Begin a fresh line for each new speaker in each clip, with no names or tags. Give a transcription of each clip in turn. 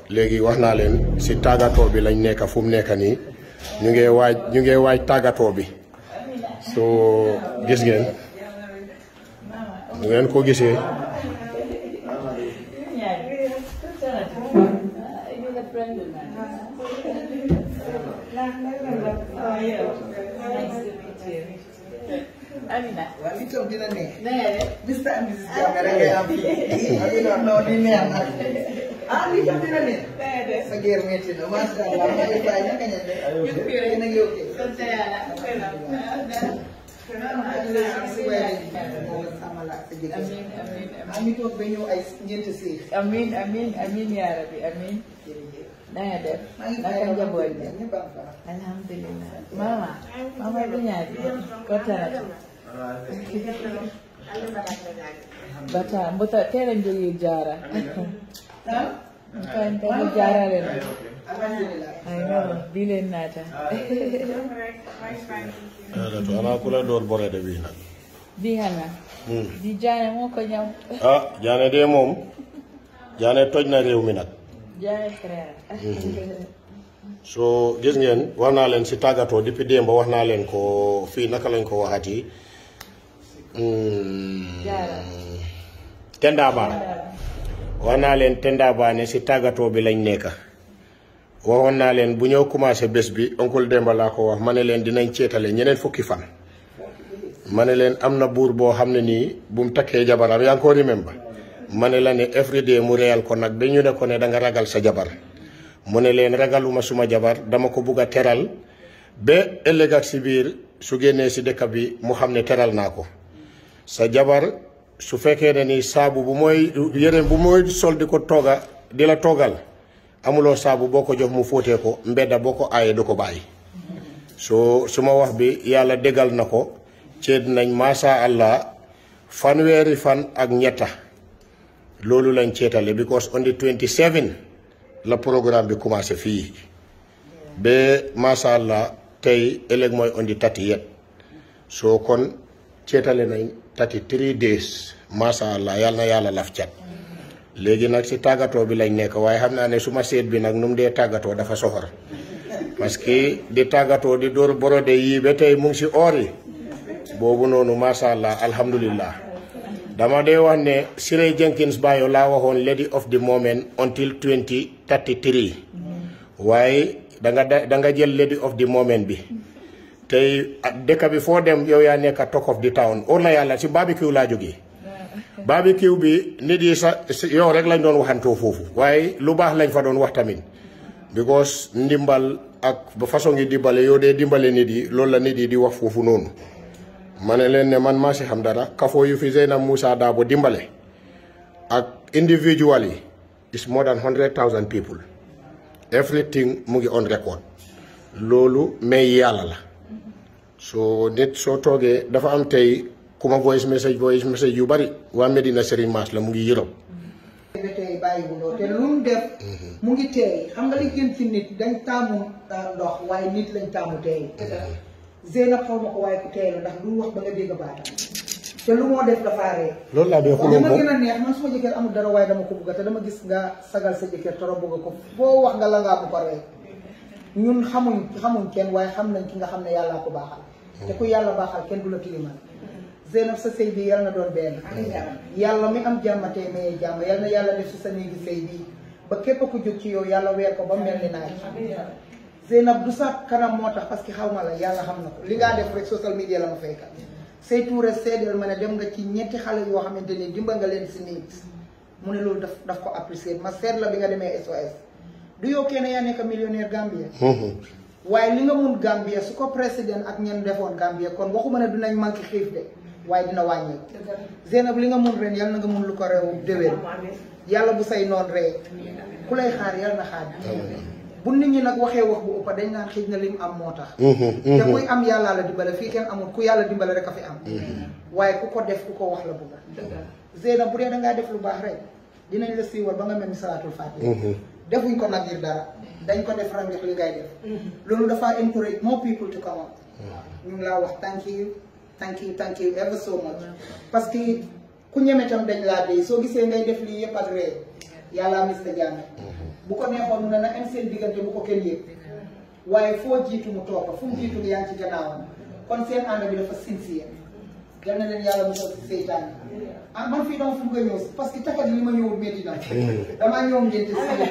léegi wax naa leen si tàggatoo bi lañ nekk fu mu nekk nii ñu ngi waaj ñu ngi waaj tàggatoo bi soo gis ngeen ñu ngeen ko gisee
Amina.
waaw li toog dina neex.
Nee.
bis ta am bis jàmm rek ngay am fii. ak yu non li neex na. ah li toog dina neex. sa géer métti na macha allah maa ngi fay naka ñette. yéen a ngi ok.
Sant yàlla.
si weer yi. moom la sama la ak sa jëkkër.
Amin amin
ah mi toog ba ñëw ay ñeenti séer.
amin amin amin yaa rabbi amin.
jërëjëf.
na nga def.
maa ngi
naka njaboot bi.
ñëpp a fa.
alhamdulillah mama mama du ñaari kottanati bata mbota tera jogi jara
ah.
kan tan jarare no
alhamdulilah.
ay no bilen nata
to ana kula door borede bi nag
di hana di jane mo ko ñaw
ah jaane de moom jaane toj na réew mi nag
jane frère
so gis ngeen wax naa leen si tàggatoo depuis démb wax naa leen ko fii naka lañ ko waxati
Jaara.
Tendaba wax naa leen Tendaba ne si tàggatoo bi lañ nekk waxoon naa leen bu ñëw commencé bés bi oncle Demba laa ko wax ma ne leen dinañ ceetale ñeneen fukki fan ma ne leen am na buur boo xam ne nii bu mu takkee jabaram yaa ngi ko remember ma ne la ne everyday mu reyal ko nag ba ñu ne ko ne da nga ragal sa jabar mu ne leen ragaluma suma jabar dama ko bugg a teral ba ëllëg ak si biir su génnee si dëkk bi mu xam ne teral naa ko sa jabar su fekkee ne ni saabu bu mooy yére bu mooy sol di ko tooga di la toogal amuloo saabu boo ko jox mu fóotee ko mbedda boo ko aayee du ko bàyyi so suma wax bi yàlla déggal na ko ceet nañ masha allah fanweeri fan ak ñetta loolu lañ ceetale because on the 27 la programme bi commencé fii ba masha allah tey ëllëg mooy on the 30 soo kon ceetale nañ 33 days masha allah yàlla na yàlla laf cat léegi nag si tàggatoo bi lañ nekk waaye xam naa ne suma seet bi nag nu mu dee tàggatoo dafa soxor parce que di tàggatoo di dóor borode yii ba tey mu ngi si oor yi boobu noonu masha allah alhamdulillah dama dee wax ne Siré Jenkins Bayo laa waxoon lady of the moment until 2033 waaye da nga da nga jël lady of the moment bi tey dëkk bi foo dem yow yaa nekk talk of the town óor na yàlla si barbecue laa jógee barbecue bi nit yi sa yow rek lañ doon waxantoo foofu waaye lu baax lañ fa doon wax tamit because ndimbal ak ba façon ngi dimbale yow dee dimbale nit yi loolu la nit yi di wax foofu noonu ma ne leen ne man maa si xam dara kafoo yu fi Zeynab Moussa Dabo dimbale ak individual yi is more than hundred thousand people everything mu ngi on record loolu may yàlla la soo nit soo toogee dafa am tey ku ma voice message voice message yu bari waa Medina Serigne Mass la mu ngi Europe
ba tey bàyyiwuloo te lu mu def mu ngi teey xam nga li gën ci nit dañ taamu ndox waaye nit lañ taamu teey Zeynab xaw ma ko waaye ku teey la ndax lu wax ba nga dégg baatam te lu moo def dafa ree
loolu laa dee
waaye
xuloo
ma
moom
gën a neex man suma jëkkër amul dara waaye dama ko bugga te dama gis nga sagal sa jëkkër trop bugga ko foo wax nga la ngaa bu ko ree ñun xamuñ xamuñ kenn waaye xam nañ ki nga xam ne yàllaa ko baaxal te ku yàlla baaxal kenn du la tilimal Zeynab sa sëy bi yal na doon benn yàlla mi am jàmmatee mayee jàmm yal na yàlla def si sa néegi sëy bii ba képp ku jóg ci yow yàlla weer ko ba mel ni naaj Zeynab du sa kanam moo tax parce que xaw ma la yàlla xam na ko li ngaa def rek social media la ma faykat say tuure seedeel ma ne dem nga ci ñetti xale yoo xamante ni dimba nga leen si nit mu ne loolu daf daf ko apprécier ma seet la bi nga demee SOS du yow kenn yaa nekk millionnaire Gambia waaye li nga mun Gambia su ko président ak ñen defoon Gambia kon waxuma ne dinañ manqué xiif de waaye dina wàññeeku Zeynab li nga mun ren yal na nga mun lu ko réew déwén yàlla bu say noon ree ku lay xaar yal na xaar bu nit ñi nag waxee wax bu ëppa dañ naan xëj na lim am moo tax te kuy am yàllaa la dimbale fii kenn amul ku yàlla dimbale rek a fi am waaye ku ko def ku ko wax la bugga Zeynab bu dee dangaa def lu baax rek dinañ la siiwal ba nga mel ni salaatul faatiha defuñ ko nag ngir dara dañ ko def rek li ngay def loolu dafa encourage more people to come out ñu ngi laa wax thank you thank you thank you ever so much parce que ku ñeme tam dañ laa dee soo gisee ngay def lii yëpp ak ree yàlla mis ta jàmme bu ko neexoon mu ne na am seen diggante bu ko kenn yëg waaye foo jiitu mu toog fu mu jiitu nga yaa ngi ci gannaawam kon seen ànd bi dafa sincère yal na leen yàlla musal si seytaan ah man fii dama fu nga ñëw si parce que takat li ma ñëwul métti na damaa ñëw ngénte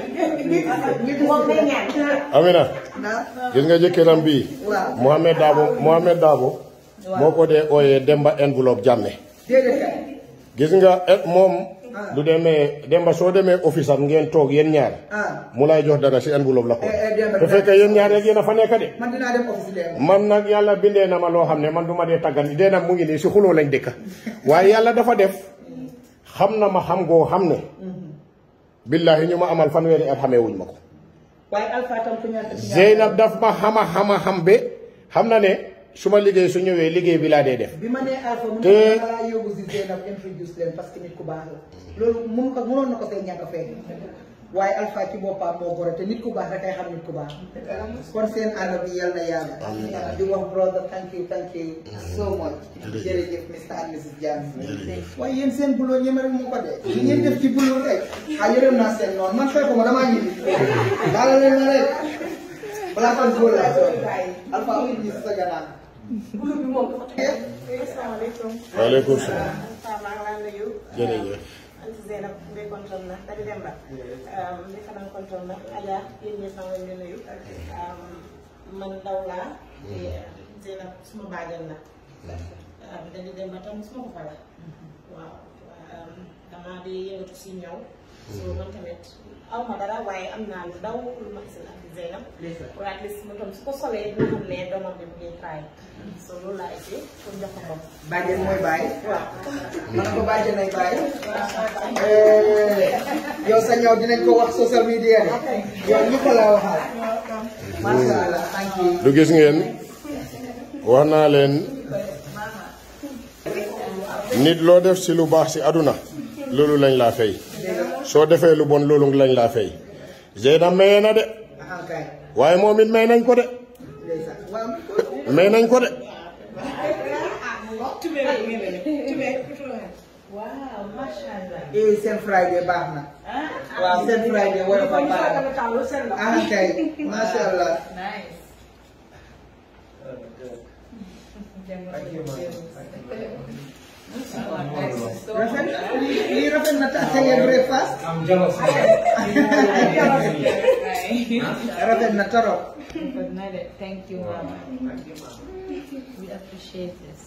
si
Amina
ah
gis nga jëkkëram bii
waaw
Mohamed Dabo Mohamed Dabo moo ko dee ooyee Demba enveloppe jàmme
déedéet kay
gis nga eh, moom du demee Demba soo demee office am ngeen toog yéen ñaar
ah
mu lay jox dara si enveloppe la ko
Eh, eh, Demba
te fekkee yéen ñaar rek yéen a fa nekk de
man dinaa dem office dem
man nag yàlla bindee na ma loo xam ne man du ma dee tàggat dee na mu ngi nii si xuloo lañ dëkka waaye yàlla dafa def xam na ma xam goo xam ne billaahi ñu ma amal fanweeri at xamee wuñ ma ko
waaye Alpha tam ku ñàkk ci ñaar
Zeynab daf ma xama xama xam be xam na ne su ma liggéey su ñëwee liggéey bi laa dee def
bi ma nee Alpha mu ne
Te-
ma laa yóbbu si Zeynab introduce leen parce que nit ku baax la loolu mun ko mënoon na ko see ñàkk a fekk waaye Alpha ci boppam moo gore te nit ku baax rek ay xam nit ku baax kon seen ànd bi yal na yàlla di wax brother thank you thank you so much jërëjëf Mr and Mrs Jammeh waaye yéen seen buloo ñeme rek moo ko dee li ngeen def ci buloo rek ah yërëm naa seen noonu man fekk ma damaa ñibbi daala leen ma rek balaa fan góor laa soon Alpha amul ñi si sa gannaaw
asalaamaaleykum.
waaleykum salaam
Faa maa ngi laa nuyu.
jërëjëf
Anti Zeynab Ndeye kontaan na Dadi Demba. Ndeye Fanaan kontaan na Adja yéen ñëpp maa ngi leen di nuyu. man ndaw laa. te Zeynab suma bàjjan la. Dadi Demba tam suma ko fa la. waaw damaa di yëngatu si ñëw. so man tamit aw ma dara waaye am naa lu ndaw lu ma gis Anti Zeynab. waaye at least mu tam su ko solee dina xam ne doomam bi mu ngi try. so loolu laa essayé pour jox ko moom.
bàjjen mooy bàyyi
waaw.
man ko bàjjen ay bàyyi yow sa ñëw dinañ ko wax social media de yow ñu ko laa waxal masha Allah thank you
du gis ngeen wax naa leen nit loo def si lu baax si aduna loolu lañ laa fay soo defee lu bon loolu lañ laa fay Zeynab maye na de
ahankay
waaye moom it may nañ ko de
ndeysaan waaw
may nañ ko de
Waaw, mashallah.
eh seen Friday baax na waaw seen Friday war a fa baax na ahankay masha Allah
Nice.
rafet lii lii rafet na tax tey breakfast
I'm jealous.
rafet na torop
Good night. Thank you, Mama. We appreciate this.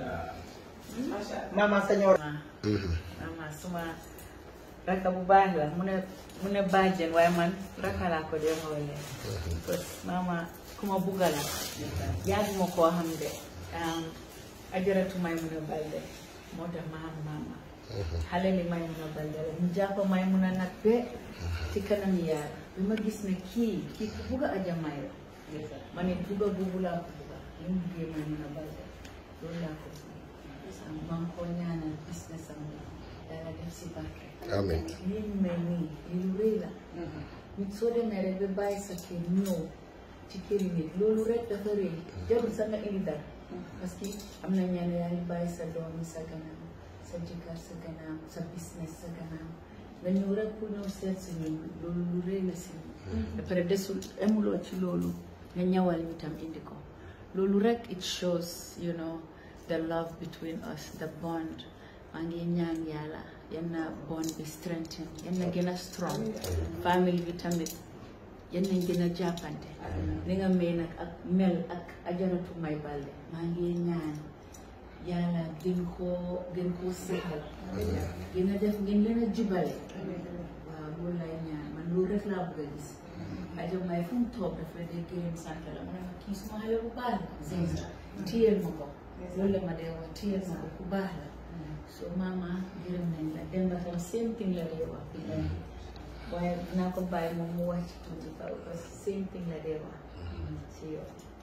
mama sa ñëw
Mama, suma raka bu baax la mu ne mu ne bàjjen waaye man raka laa ko dee xoolee. parce que mama ku ma bugga la yàgg ma koo xam de um, ajaratu may mun a balde moo tax ma xam mama xale li may mun a balde la ñu jàpp may mun a nag be ci kanam yàlla bi ma gis ne kii kii ku bugga aja may la ma ne bugga boobu laa ko bugga li mu buggee may mun a balde loolu laa ko bugga maa ngi ko ñaanal business am bi yàlla def si barke
amiin
lii ñu mel nii lii lu rëy la nit soo demee rek ba bàyyi sa kër ñëw ci këri nit loolu rek dafa rëy jarul sa nga indi dara parce que am na ñenn yaa ngi bàyyi sa doom yi sa gannaaw sa jëkkër sa gannaaw sa business sa gannaaw nga ñëw rek pour ñëw seet si ñun loolu lu rëy la si ñun ba pare desul emuloo ci loolu nga ñëwal ñu tam indi ko loolu rek it shows you know the love between us the bond maa ngi ñaan yàlla yan na bond bi strengthen yan na gën a strong famille bi tamit yan nañ gën a jàppante ni nga may nag ak mel ak ajaratu may balde maa ngi ñaan yàlla gën koo gën koo seetal gën a def ngeen leen a jubale waaw loolu lay ñaan man loolu rek laa bëgg a gis ajo may fu mu toog dafa dee gërëm sant la mu ne ma kii suma xale bu baax la Zeysa téyel ma ko loolu la ma dee wax téyel ma ko ku baax la so mama gërëm nañ la Demba tam same thing la dee wax bi waaye naa ko bàyyi moom mu wàcc tuuti kaw parce que same thing la dee wax si yow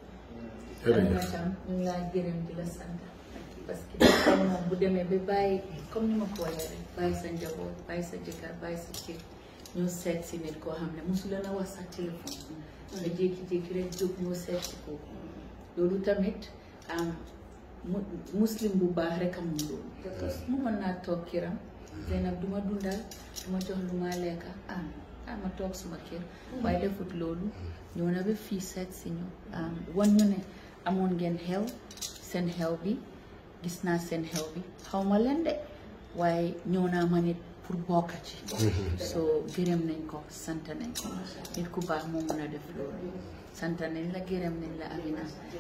jërëjëf
tam ñu ngi laa gërëm di la sant parce que dafa moom bu demee ba bàyyi comme ni ma ko waxee rek bàyyi sa njaboot bàyyi sa jëkkër bàyyi sa kër ñoo seet si nit koo xam ne mosu leen a wax sax téléphone nga jékki-jékki rek jóg ñoo seet si kooku loolu tamit am mu muslim bu baax rek am loolu mu mën naa toog kiram Zeynab du ma dundal du ma jox lu ma lekka ah ah ma toog suma kër waaye defut loolu ñëw na ba fii seet si ñu wan ñu ne amoon ngeen xew seen xew bi gis naa seen xew bi xaw ma leen de waaye ñëw naa ma nit pour bokk ci so gërëm nañ ko sant nañ ko nit ku baax moo mun a def loolu sant nañ la gërëm nañ la Amina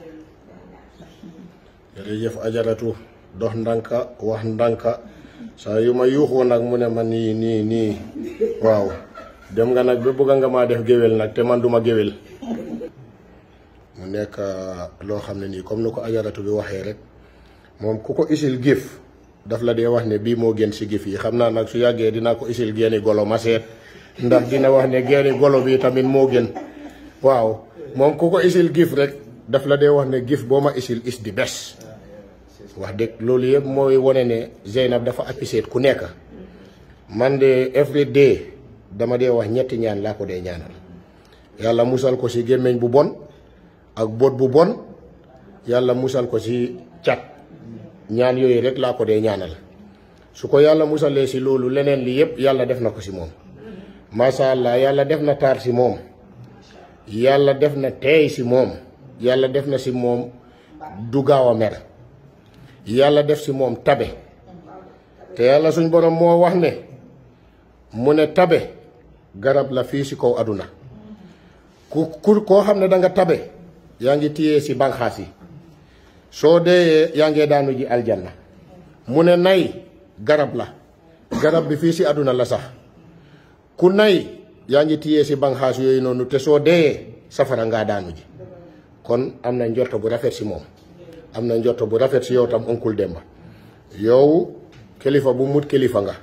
jërëjëf ajaratu dox ndànka wax ndànka saa yu ma yuuxoo nag mu ne ma nii nii nii waaw dem nga nag ba bëgg nga maa def géwél nag te man duma géwél mu nekk loo xam ne nii comme ni ko ajaratu bi waxee rek moom ku ko isil gif daf la dee wax ne bii moo gën si gif yi xam naa nag su yàggee dinaa ko isil geeni golo ma seet ndax dina wax ne geeni golo bi tamit moo gën waaw moom ku ko isil gif rek daf la dee wax ne gif boo ma isil is di bes wax dëgg loolu yëpp mooy wane ne Zeynab dafa apprécier ku nekk man de every day dama dee wax ñetti ñaan laa ko dee ñaanal yàlla musal ko si gémmiñ bu bon ak bot bu bon yàlla musal ko si cat ñaan yooyu rek laa ko dee ñaanal su ko yàlla musalee si loolu leneen li yëpp yàlla def na ko si moom macha allah yàlla def na taar si moom yàlla def na teey si moom yàlla def na si moom du gaaw a mer yàlla def si moom tabe te yàlla suñ borom moo wax ne mu ne tabe garab la fii si kaw aduna ku ku koo xam ne da nga tabe yaa ngi téye si banxaas yi soo deeyee yaa ngee daanu ji aljanna mu ne nay garab la garab bi fii si aduna la sax ku nay yaa ngi téye si banxaas yooyu noonu te soo deeyee safara ngaa daanu ji kon am na njorto bu rafet si moom am na njorto bu rafet si yow tam Oncle Demba yow kilifa bu mut kilifa nga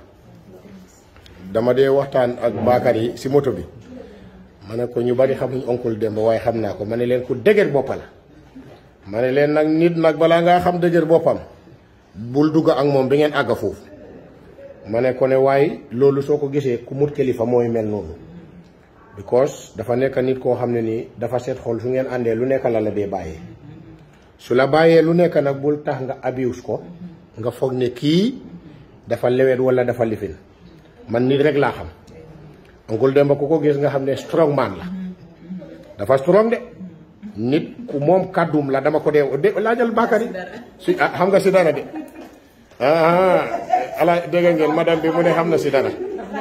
dama dee waxtaan ak baakar yi si moto bi ma ne ko ñu bari xamuñ Oncle Demba waaye xam naa ko ma ne leen ku dëgër boppa la ma ne leen nag nit nag balaa ngaa xam dëgër boppam bul dugg ak moom bi ngeen àgg foofu ma ne ko ne waaye loolu soo ko gisee ku mut kilifa mooy mel noonu because dafa nekk nit koo xam ne nii dafa seet xol su ngeen àndee lu nekk la la dee bàyyee su la bàyyee lu nekk nag bul tax nga abuse ko nga foog ne kii dafa lewet wala dafa lifin man nit rek laa xam Oncle Demba ku ko gis nga xam ne strong man la dafa strong de nit ku moom kàddum la dama ko dee de laajal Bakary si ah xam nga si dara de ah ala dégg ngeen madame bi mu ne xam na si dara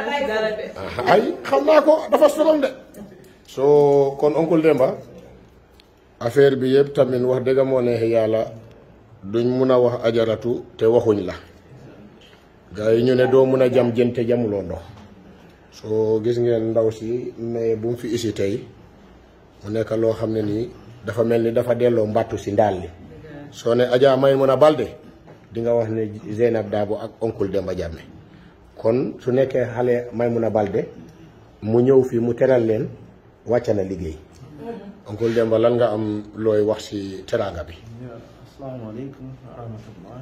ay xam naa ko dafa strong de soo kon Oncle Demba affaire bi yëpp tamit wax dëgg moo neex yàlla duñ mun a wax ajaratu te waxuñ la gars yi ñu ne doo mun a jam jën te jamuloo ndox soo gis ngeen ndaw si mais bu mu fi isi tey mu nekk loo xam ne nii dafa mel ni dafa delloo mbattu si ndaal li soo ne Adja Maimouna Balde di nga wax ne Zeynab Dabo ak Oncle Demba Jammeh kon su nekkee xale Maimouna Balde mu ñëw fii mu teral leen wàcc na liggéey Oncle Demba lan nga am looy wax ci teraanga bi
asalaamaaleykum wa rahmatullah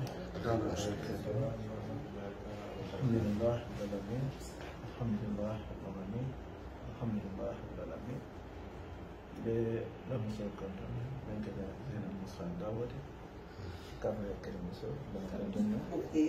alhamdulillah rabbil alamin alhamdulillah rabbil alamin alhamdulillah rabbil alamin ɓe ɗamsol konton ɓen kadi zena musfan dawode kamre kadi muso bankara donno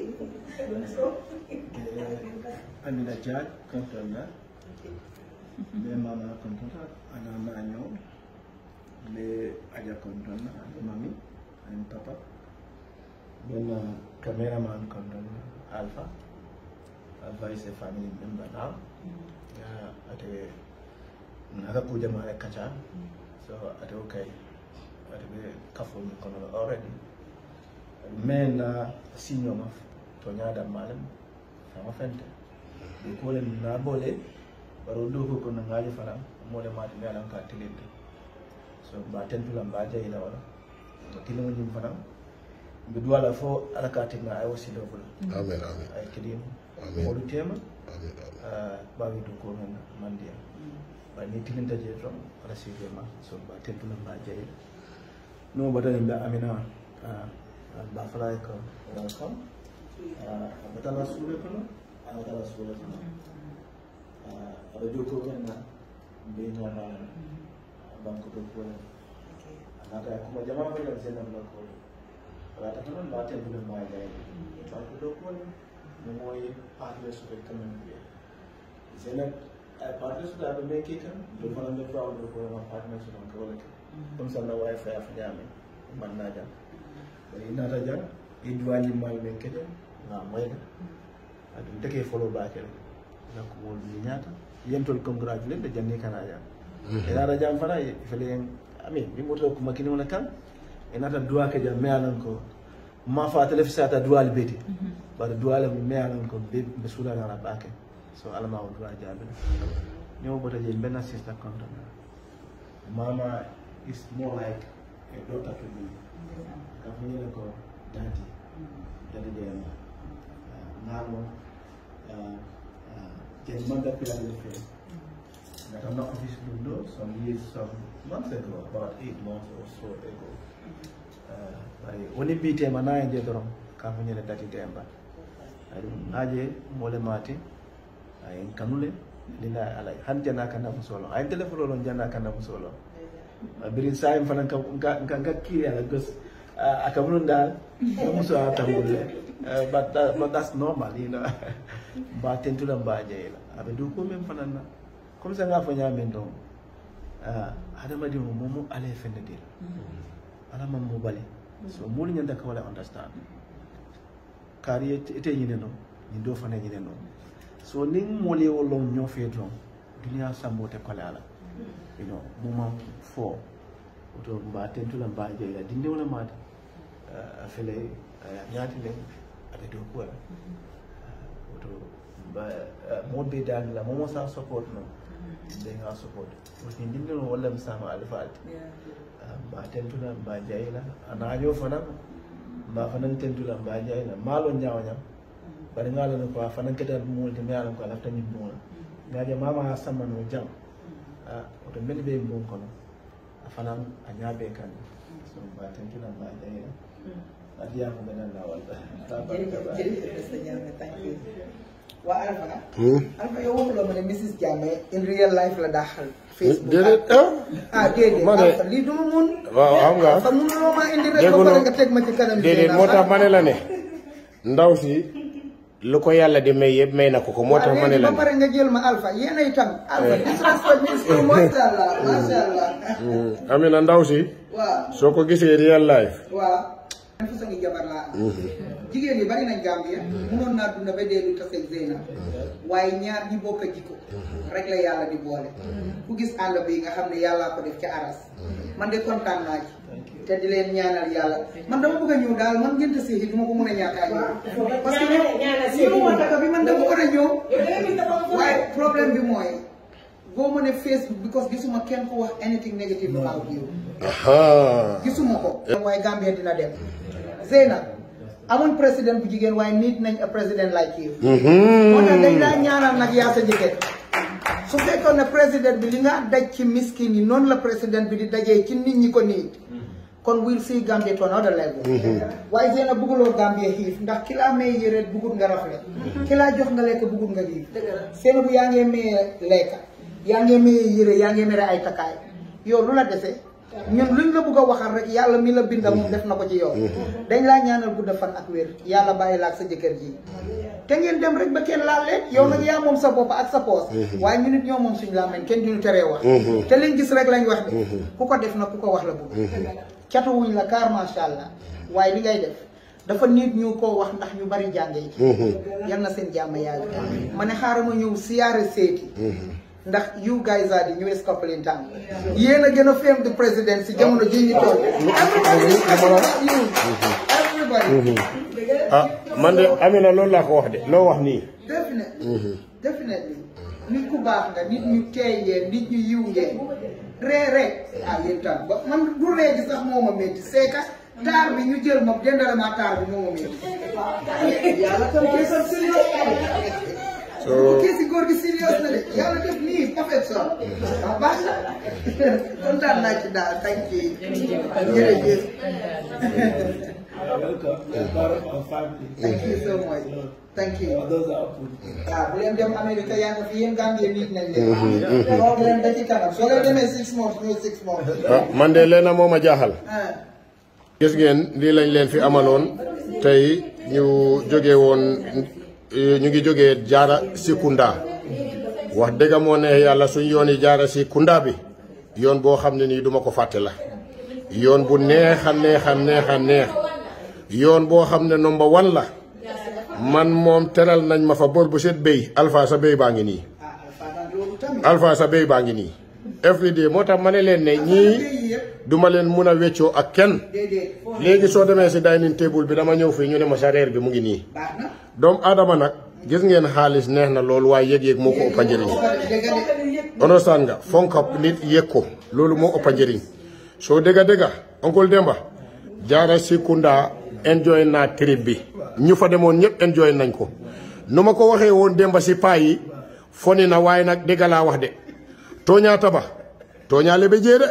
amina diag kontonɗa ɓe mama kontonta ana naño ɓe aja kontonna ɓe mami en papa ɓen cameraman kontonna alpha alpha is a family member now yeah, ate naka kujamare kaca so ate okay ate ɓe kafomi kono already mais na signoma to ñaadam malem fama fente ɓe kuwolen na bole baro ɗo ko kono ngaali fana mole mati mi alan ka tilinde so mba tentula mba jeyila wala to kilimo ñim fana mbi duwala fo ala ka tinga ay wasilo bula
amin amin
ay kidim
Amin.
moɗu tema
amin amin
ɓawi du ko men mandiya ba ni tilinta je ton ala sirde ma so mba tentula mba jeyila no baɗani mbe amina mba fala ko welcome aɓatala suure kono aɓatala suure kono aɗa jokko men na mbe ñamana banque de pole anata kuma jama ko yan sen na ko wala ta tan ba ta dole ma ga banque de pole moom mooy partenaire su fekkee tamit bi c'est nag ay partenaire su daal ba may kii kan loolu fana nga faaw do ko ma partenaire su ko wala comme ça na waaye fay fa ñaame man naa jam bari naata jam i duwaji mal men kede nga moyga aɗum deke folo bakele donc wol mi ñaata yentol congratulate de janni kana jam e naata jam fana fele en amin mi moto ko makini wona kan e naata duwa ke jam me alan ko ma fa tele fisata duwal beti bara duwala mi me alan ko be be sula ngala bake so alama o duwa jabe ñoo bota je benna sister content mama is more like a daughter to me kafu ñene ko dati dati dem ngalo jadi manda pila de fe that I'm not office window some years some months ago about eight months or so ago bari woni mbitema na je dorom kafu ñene dati demba ay ɗum aje mole mate ay en kanule lina alay han jana kanda musolo ay téléphone lon jana kanda musolo birin sayim fana ka ka ka kiri ala gos akamunun dal no muso atambulle but that, but that's normal you know ba tentula ba jeyla abe du ko men fana na comme ça nga fa nyamen don ah adama di mo mo ale fende dil ala mam mo bale so mo li nyanda ka wala understand kari ete nyine no ni do fana nyine no so ning mo le wolo nyo fe don dunia sambo te kala ala you know moment fo oto mba tentula mba jeyla dinde wala mata a fele ñaati len aɓe dow kuwala oto mba moɓe danila momo sa support noon nde nga support aussi ndinde no walla mi sama alfaalde mba tentula mba jeyla anajo fanan mba fanan tentula mba jeyla maalo ñawañam bari ngalono ko a fanan keda mulde mi alan ko a lafta ñimmula ngaje mama a sammano jam a oto mbele ɓe mbon kono a fanan a ñaaɓe kan so mba tentula mba jeyla adiya ko ganan lawal
jërëjëf Mr Jammeh thank you waa Alpha Alpha yow waxuloo ma ne Mrs Jammeh in real life la daaxal Facebook
déedéet ah
ah déedéet
ma ne-
Alpha lii du ma mun
waaw xam nga
Alpha mënuloo maa indi rek ba
dégguloo
pare nga teg ma ci kanam
déedéet moo tax ma ne la ne ndaw si lu ko yàlla di may yëpp may na ko ko moo tax ma ne la
ba
ne
pare nga jël ma Alpha yéen a itam Alpha disrespect means to masha Allah masha Allah
Mm, Amina ndaw si
waaw
soo ko gisee real life
waaw man fa sangi jabar laa am jigéen ñi bari nañ Gambia mënoon naa dunda ba dee du taseeg Zeyna waaye ñaar ñi bokk a jikko rek la yàlla di boole ku gis ànd bi nga xam ne yàllaa ko def ca aras man de kontaan naa ci te di leen ñaanal yàlla man dama bëgg a ñëw daal man ngeen seeti du ma ko mën a ñàkk a ñëw parce que ñëw ma daka bi man dama war a ñëw waaye problème bi mooy boo ma ne Facebook because gisuma kenn ku wax anything negative about you
aha
gisuma ko waaye Gambia dina dem Zeyna amuñ président bu jigéen waaye nit nañ a président like you moo tax dañ laa ñaanal nag yaa sa jëkkër su fekkoon ne président bi li nga daj ci miskin yi noonu la président bi di dajee ci nit ñi ko niit kon we'll see Gambia to another level waaye Zeyna bëgguloo Gambia xiif ndax ki laa may yére bëggut nga rafle ki laa jox nga lekk bëggut nga xiif seen bu yaa ngee maye lekk yaa ngee maye yére yaa ngee mere ay takkaay yow lu la dese ñun luñ la bëgg a waxal rek yàlla mi la binda moom def na ko ci yow dañ laa ñaanal gudda fan ak wér yàlla bàyyi la ak sa jëkkër ji te ngeen dem rek ba kenn laal leen yow nag yaa moom sa bopp ak sa poos waaye ñu nit ñoo moom suñu laa mañ kenn duñu teree wax te liñ gis rek lañ wax de ku ko def na ku ko wax la bëgg catuwuñ la car macha allah waaye li ngay def dafa nit ñu koo wax ndax ñu bari jànge yi yal na seen jàmm yàgg ma ne xaaral ma ñëw siyaare seeti ndax you guys are the newest couple in town yéen a gën a fame the president si jamono ji ñu toll everybody is talking about you everybody
ah man de Amina loolu laa ko wax de loo wax nii
definitely definitely nit ku baax nga nit ñu teey ngeen nit ñu yiw ngeen ree rek ah yéen tam ba man du ree gi sax moo ma métti c'est que taar bi ñu jël ma jëndale ma taar bi moo ma métti yàlla tam keesam sérieux
so
keesi góor gi sérieux na de yàlla def nii perfection ah baax na kontaan naa ci daal thank you jërëjëf
welcome you are part of our family
thank you so much thank you
those are put
waaw bu leen dem Amérique yaa ngi fi yéen Gambie nit nañ leen. toog leen da ci kanam soo leen demee six months ñëw six months.
ah man de leena moo ma jaaxal
ah
gis ngeen lii lañ leen fi amaloon tey ñu jóge woon ñu ngi jógee jaara si kunda wax dëgg moo ne yàlla suñ yoon yi jaara si kunda bi yoon boo xam ne nii duma ko fàtte la yoon bu neex a neex a neex a neex yoon boo xam ne number one la man moom teral nañ ma fa bor bu set béy alpha sa béy baa ngi nii alpha sa béy baa ngi nii every day moo tax ma ne leen ne ñii duma leen mun a weccoo ak kenn léegi soo demee si dining table bi dama ñëw fii ñu ne ma sa reer bi mu ngi nii doomu aadama nag gis ngeen xaalis neex na loolu waaye yëg-yëg moo ko ëppa njëriñ understand nga fonka nit yëg ko loolu moo ëppa njëriñ soo dégga dégga oncle Demba jaara si kunda enjoy naa trip bi ñu fa demoon ñëpp enjoy nañ ko nu ma ko waxee woon Demba si paa yi foni na waaye nag dégga laa wax de tooñaa taba tooñaa lebe jee de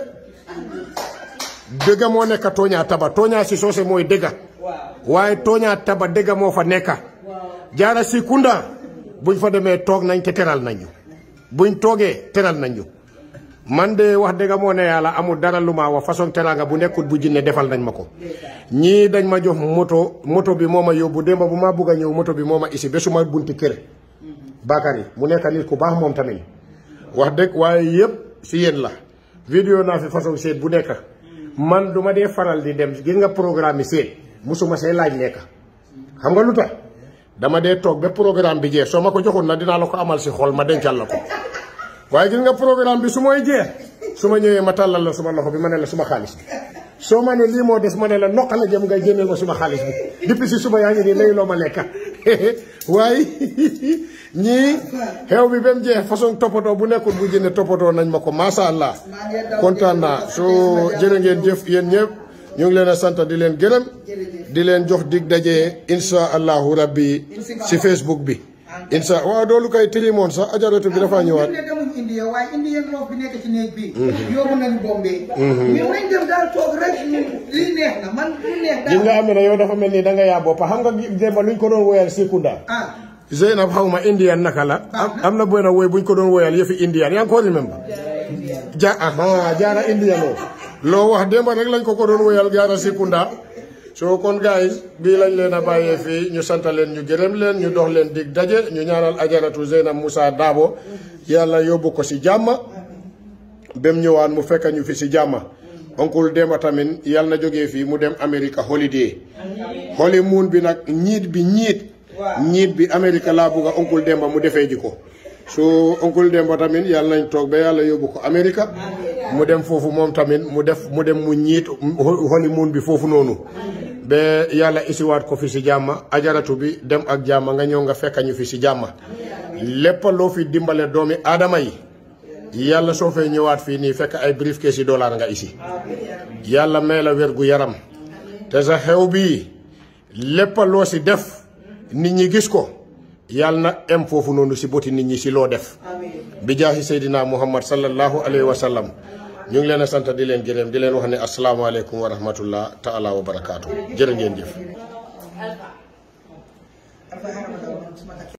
dëgga moo nekka tooñaa taba tooñaa si soose mooy dëgga waaye tooñaa taba dëgga moo fa nekka jaara si kunda buñ fa demee toog nañ te teral nañ ñu buñ toogee teral nañ ñu man de wax dëgga moo ne yàlla amul dara lu ma wax façon teranga bu nekkut bu jinne defal nañ ma ko ñii dañ ma jox moto moto bi moo ma yóbbu démba bu ma bugg a ñëw moto bi moo ma isi ba suma bunti kër Bakary mu nekk nit ku baax moom tamit wax dëgg waaye yëpp si yéen la vidéo naa fi façon seet bu nekk man du ma dee faral di dem gis nga programme yi seet musuma see laaj nekk xam nga lu tax dama dee toog ba programme bi jeex soo ma ko joxul na dinaa la ko amal si xol ma dencal la ko waaye gis nga programme bi su mooy jeex su ma ñëwee ma tàllal la suma loxo bi ma ne la suma xaalis bi soo ma ne lii moo des ma ne la noqa la jëm nga génneel ma suma xaalis bi depuis si suba yaa ngi nii léegi loo ma lekka waaye ñii xew bi ba mu jeex façon toppatoo bu nekkul bu jënne toppatoo nañ ma ko macha allah kontaan naa soo jërë ngeen jëf yéen ñëpp ñu ngi leen a sant di leen gërëm di leen jox dig daje insha allahu rabbi si facebook bi insha waaw doolu kay tilimoon sax ajaratu bi dafa ñëwaat
ne demuñ India waaye Indian loof bi nekk ci néeg bi yóbbu nañu Bombay mais nañ dem daal toog rek lii neex na man lu neex
gis
daal
nga am na yow dafa mel ni da nga yaa boppa xam nga démba luñ ko doon woyal Sikunda
ah
Zeynab xaw ma indian naka la am am na benn woy buñ ko doon woyal yëfi indian yaa ngi ko remember ja aha jaara indian oo loo wax démba rek lañ ko ko doon woyal jaara Sikunda so kon guys bii lañ leen a bàyyee fii ñu sant leen ñu gërëm leen ñu dox leen dig daje ñu ñaanal ajaratu Zeynab Moussa Dabo yàlla yóbbu ko si jàmm bem ñëwaan mu fekk ñu fi si jàmm oncle Demba tamit yàlla na jógee fii mu dem America holiday honeymoon bi nag ñiit bi ñiit ñiit bi America laa bugg a oncle Demba mu defee ji ko so oncle Demba tamit yàlla nañ toog ba yàlla yóbbu ko America mu dem foofu moom tamit mu def mu dem mu ñiit honeymoon bi foofu noonu ba yàlla isiwaat ko fi si jàmm ajaratu bi dem ak jàmm nga ñëw nga fekk ñu fi si jàmm lépp loo fi dimbale doomi aadama yi yàlla soo fee ñëwaat fii nii fekk ay briefcase yi dollar nga isi yàlla may la wér gu yaram te sa xew bii lépp loo si def nit ñi gis ko yàlla na em foofu noonu si boti nit ñi si loo def bi jaahi seydina muhammad sallallahu alayhi wa sallam ñu ngi leen a sant di leen gërëm di leen wax ne asalaamaaleykum wa rahmatullah taala wa barakaatu jërë ngeen jëf